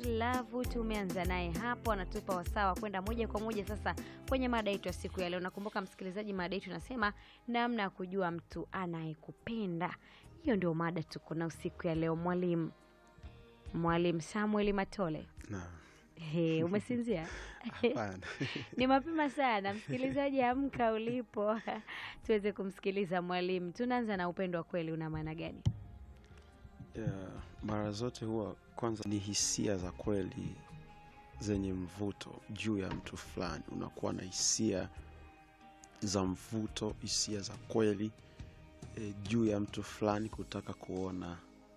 Still Love tumeanza naye hapo, anatupa wasaa wa kwenda moja kwa moja sasa kwenye mada yetu ya siku ya leo. Nakumbuka msikilizaji, mada yetu inasema namna ya kujua mtu anayekupenda. Hiyo ndio mada tuko na usiku ya leo. Mwalimu Mwalimu Samuel Matole, Naam. He, umesinzia? Hapana. Ni mapema sana, msikilizaji, amka ulipo tuweze kumsikiliza mwalimu. Tunaanza na upendo wa kweli, una maana gani? Yeah, mara zote huwa kwanza ni hisia za kweli zenye mvuto juu ya mtu fulani. Unakuwa na hisia za mvuto, hisia za kweli e, juu ya mtu fulani, kutaka kuona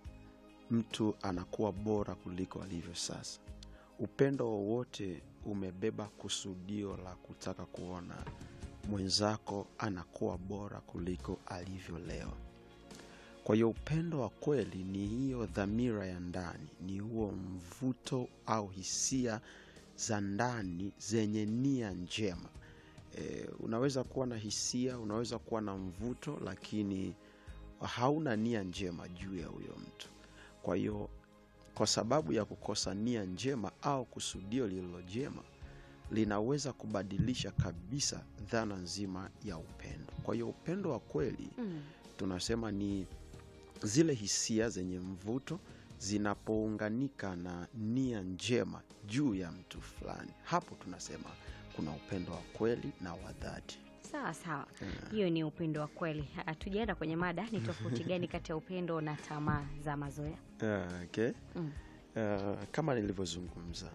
mtu anakuwa bora kuliko alivyo sasa. Upendo wowote umebeba kusudio la kutaka kuona mwenzako anakuwa bora kuliko alivyo leo. Kwa hiyo upendo wa kweli ni hiyo dhamira ya ndani, ni huo mvuto au hisia za ndani zenye nia njema. E, unaweza kuwa na hisia, unaweza kuwa na mvuto, lakini hauna nia njema juu ya huyo mtu. Kwa hiyo kwa sababu ya kukosa nia njema au kusudio lililo jema, linaweza kubadilisha kabisa dhana nzima ya upendo. Kwa hiyo upendo wa kweli Mm. tunasema ni zile hisia zenye mvuto zinapounganika na nia njema juu ya mtu fulani, hapo tunasema kuna upendo wa kweli na wa dhati. Sawa sawa, hiyo ni upendo wa kweli. Hatujaenda kwenye mada, ni tofauti gani kati ya upendo na tamaa za mazoea? Ah, okay. Mm. Ah, kama nilivyozungumza,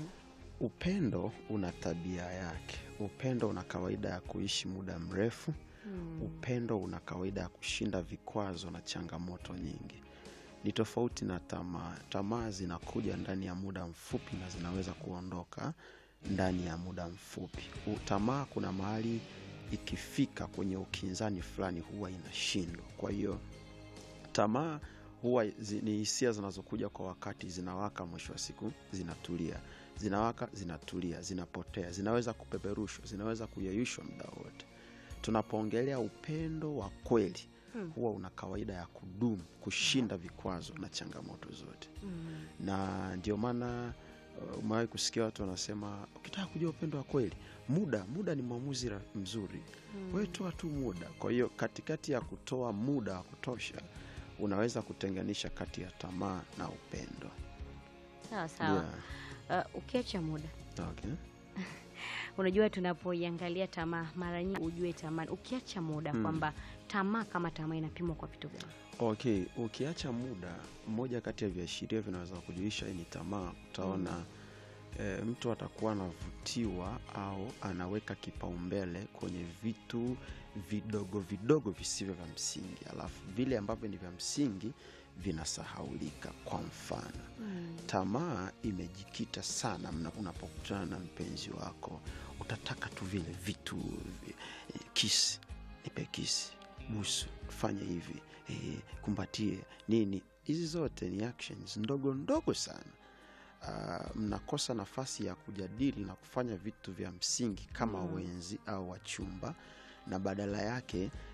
upendo una tabia yake. Upendo una kawaida ya kuishi muda mrefu. Upendo una kawaida ya kushinda vikwazo na changamoto nyingi. Ni tofauti na tamaa. Tamaa zinakuja ndani ya muda mfupi na zinaweza kuondoka ndani ya muda mfupi. U- Tamaa kuna mahali ikifika kwenye ukinzani fulani huwa inashindwa. Kwa hiyo tamaa huwa zi, ni hisia zinazokuja kwa wakati, zinawaka, mwisho wa siku zinatulia, zinawaka, zinatulia, zinapotea, zinaweza kupeperushwa, zinaweza kuyeyushwa muda wote. Tunapoongelea upendo wa kweli Hmm. huwa una kawaida ya kudumu, kushinda vikwazo na changamoto zote, Mm. na ndio maana uh, umewahi kusikia watu wanasema ukitaka kujua upendo wa kweli, muda muda ni mwamuzi ra- mzuri wewe toa tu muda. Kwa hiyo katikati ya kutoa muda wa kutosha, unaweza kutenganisha kati ya tamaa na upendo. Sawa sawa. Yeah. Uh, ukiacha muda, Okay. unajua tunapoiangalia tamaa, mara nyingi ujue tamaa, ukiacha muda Mm. kwamba tamaa kama tamaa inapimwa kwa vitu gani? Okay, ukiacha muda, mmoja kati ya viashiria vinaweza kujulisha hii ni tamaa. Utaona e, mtu atakuwa anavutiwa au anaweka kipaumbele kwenye vitu vidogo vidogo visivyo vya msingi, alafu vile ambavyo ni vya msingi vinasahaulika. Kwa mfano tamaa imejikita sana mna- unapokutana na mpenzi wako, utataka tu vile vitu vi- eh, kisi, nipe kisi, busu, fanye hivi, eh, kumbatie nini. Hizi zote ni actions ndogo ndogo sana. Ah, mnakosa nafasi ya kujadili na kufanya vitu vya msingi kama Mm. wenzi au wachumba, na badala yake